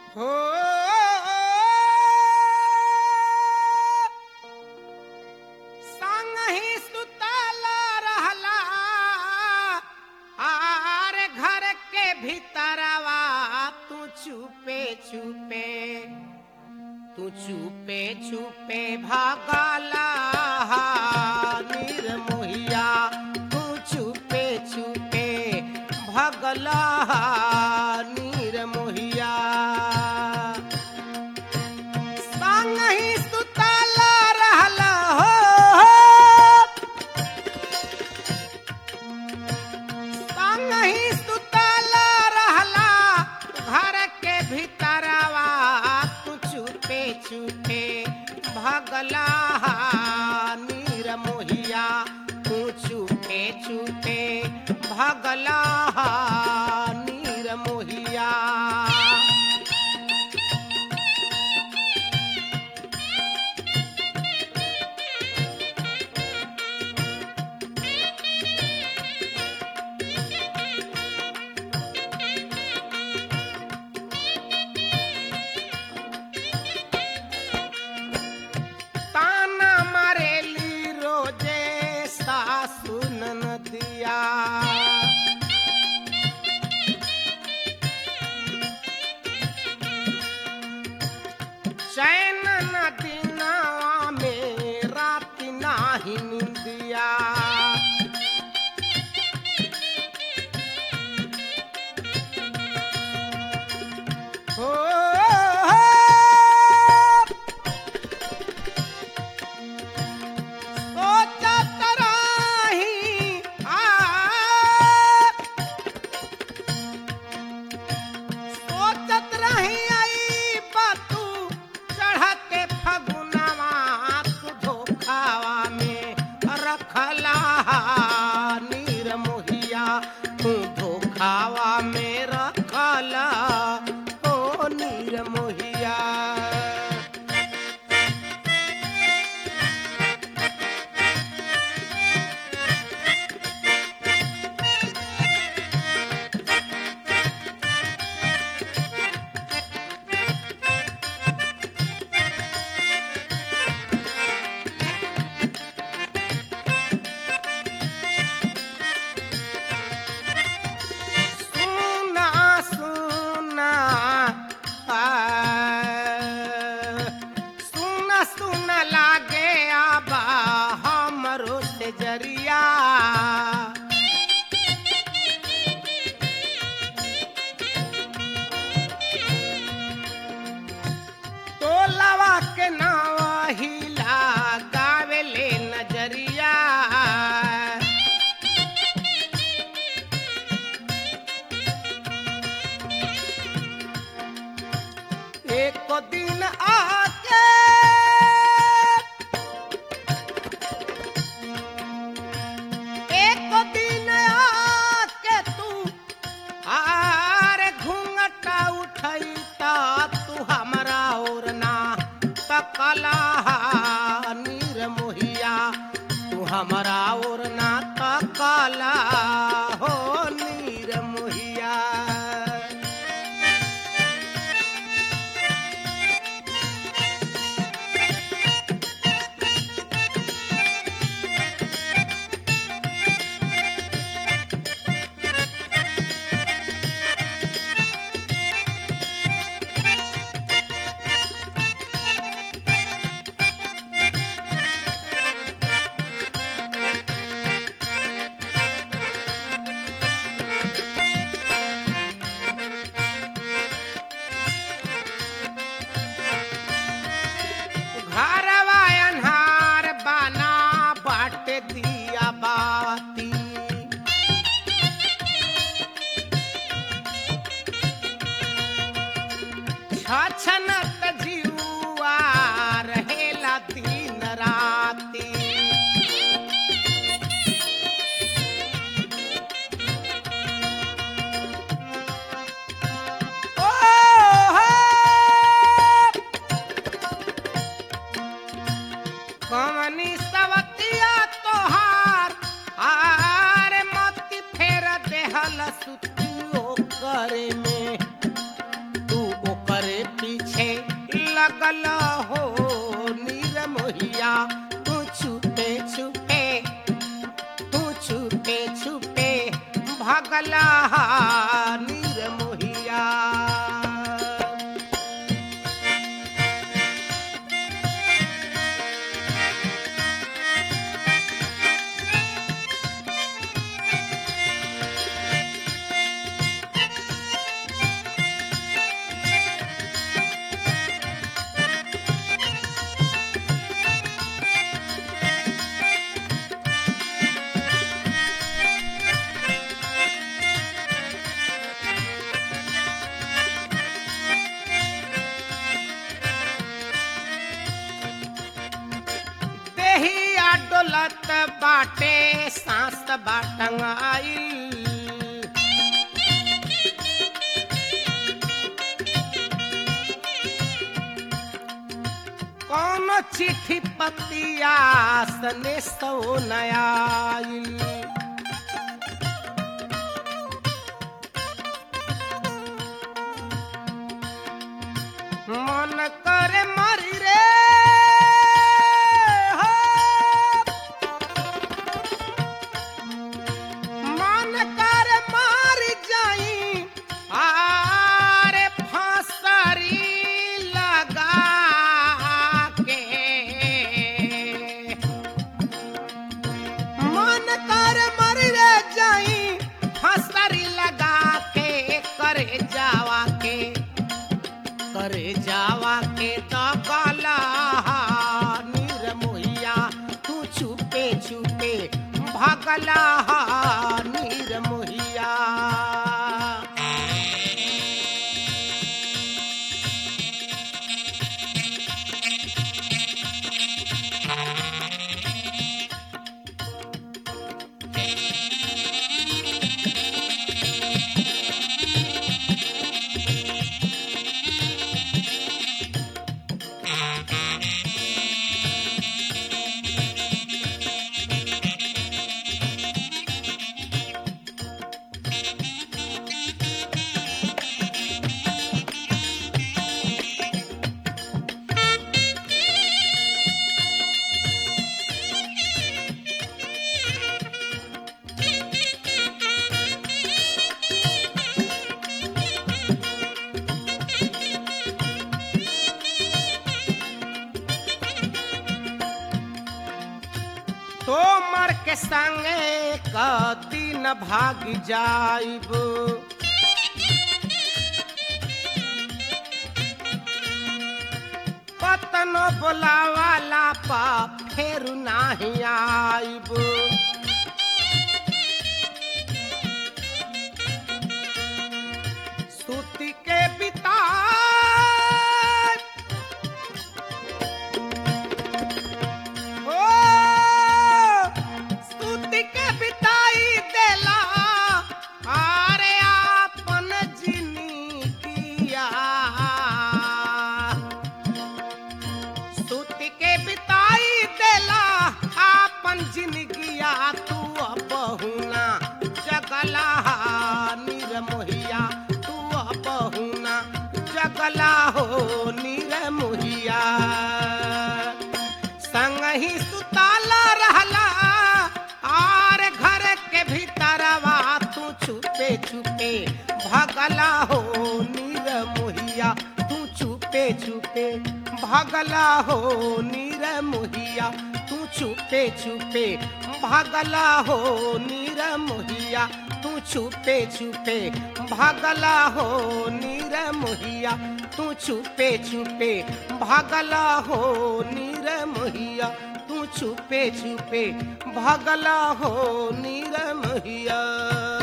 हो संगहि सुतल रहला आर घर के भीतरवा तू छुपे छुपे तू छुपे छुपे भागला निर्मोहिया तू छुपे छुपे भगला निर्मोहिया संगहि सुतल रहला हो संगहि सुतल रहला घर के भीतरवा तू छुपे छुपे भगला निर्मोहिया तू छुपे छुपे भगला निर्मोहिया ताना मारेली रोजे सासु ननदिया चैन न दिनावा में रात नाही निंदिया हो सोचत रही आ सोचत रही आई बातू चढ़ते फगुनवा तू धोखावा में रखला निर्मोहिया तू धोखावा में रखला ओ निर्मोहिया सुना सुना आ, सुना सुना लागे आबा हमरो से जरिया टोलवा के नावा हिला गावेले नजरिया एक दिन आके एक दिन आके तू आर घूंघटा उठैता तू हमरा और ना तकला निर्मोहिया तू हमरा और ना तकला हो निर्मोहिया घरवा अन्हार बना बाट दिया बाती छछनत जीवा रहेला दिन राती ओ हो कमनी सवतिया तोहार आर मत फेर देहल सुतियो करे में तू ओकरे भगला नीर मोहिया देहिया डोलत बाटे सांस बाटंगाइल कौन चिट्ठी पतिया सने सो नयाइल मन करे मरी रे हो मन कर मार जाई आरे फांसरी लगा के मन कर मर रे जाई फांसरी लगा के करे जावा के करे जावा के तो काला नीर मोहिया तू छुपे छुपे भगला नीर मोहिया तो मर के संगे कदी न भाग जाइब कतनो बोलावाला पा फेर नाही आइब सूती के बिता ओ स्तुति के बिताई देला अरे आपन जिंदगिया स्तुति के बिताई देला आपन जिंदगिया तू बहुना जगला नीर मोहिया तू बहुना जगला हो नीर मोहिया संग ही सुताला रहला आर घर के भीतरवा तू छुपे छुपे भगला हो नीर मोहिया तू छुपे छुपे भगला हो नीर मोहिया तू छुपे छुपे भगला हो नीर मोहिया तू छुपे छुपे भगला हो नीर मोहिया तू छुपे छुपे भगला हो नीर मोहिया तू छुपे छुपे भगला हो नीर मोहिया